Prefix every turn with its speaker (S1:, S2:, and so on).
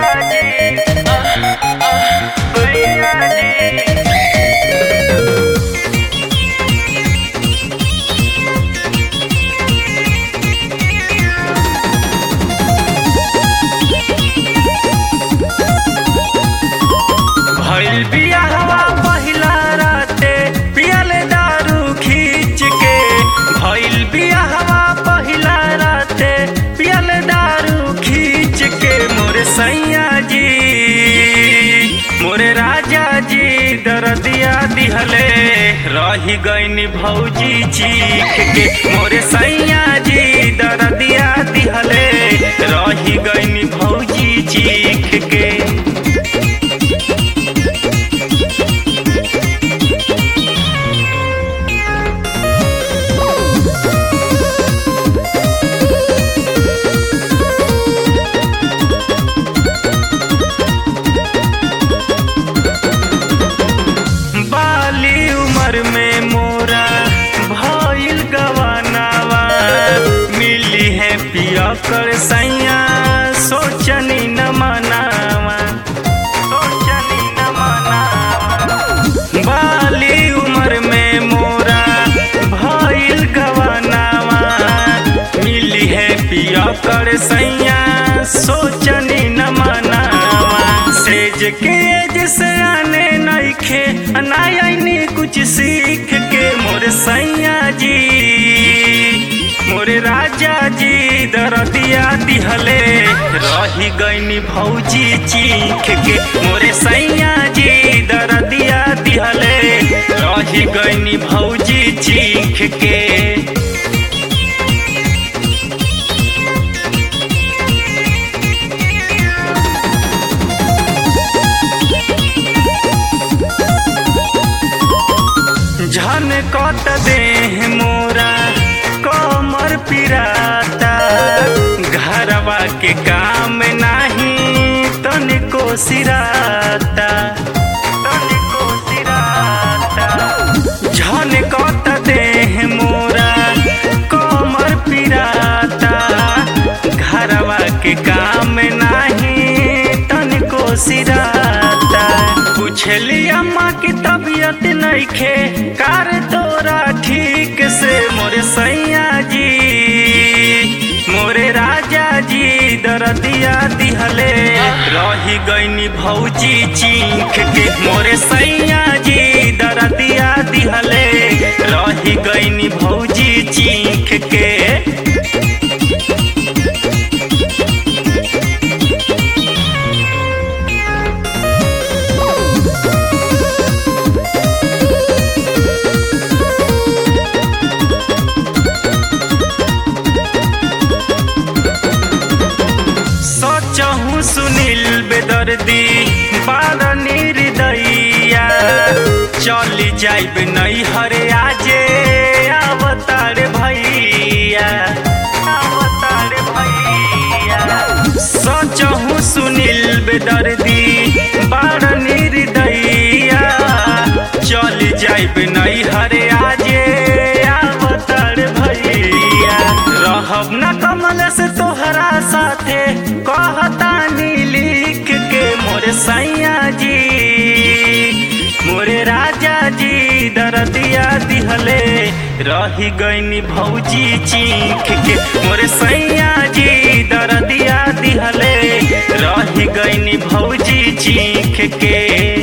S1: भइल बियाहवा पहिला राते पियले दारू खींच के भइल बियाहवा पहिला राते पियले दारू खींच के मोरे सैया जी मोरे राजा जी दरदिया दिहले रही गईनी भौजी चीख के मोरे सैया जी दरदिया दिहले रही गईनी भौजी चीख के बाली उम्र में मोरा भइल गवानावा मिली है पिया कर सैया सोचनी न मनावा सोचनी न मनावा बाली उम्र में मोरा भइल गवानावा मिली है पिया कर सैया सोचनी न मनावा सेज के जिसे आने नइखे अनायनी कुछ सीख के मोरे सैया जी मोरे राजा जी दरदिया दिहले रही गईनी भौजी चीख के मोरे सैया जी दरदिया दिहले रही गईनी भौजी चीख के झन कत देह मोरा कमर पिराता घरवा के काम नाही तनिको सिराता तनिको सिराता झन कत देह मोरा कमर पिराता घरवा के काम नाही तनिको सिराता पूछली अम्मा की तबीयत नइखे कार तोरा ठीक से मोरे सैया जी मोरे राजा जी दरदिया दिहले रही गईनी भौजी चीख के मोरे सैया जी दरदिया दिहले रही गईनी भौजी चीख के सोचहूँ सुनील बेदर्दी बार निर्दयिया चली जाइब नहीं हरे आजे अवतार भैया अवतार भैया सोचहूँ सुनील बेदर्दी बार निर्दयिया चली जाइब नहीं हरे आजे अवतार भैया रहब न कमल से तोहरा साथे कहतानी लिख के मोरे सैया जी मोरे राजा जी दरदिया दिहले रही गईनी भौजी चीख के मोरे सैया जी दरदिया दिहले रही गईनी भौजी चीख के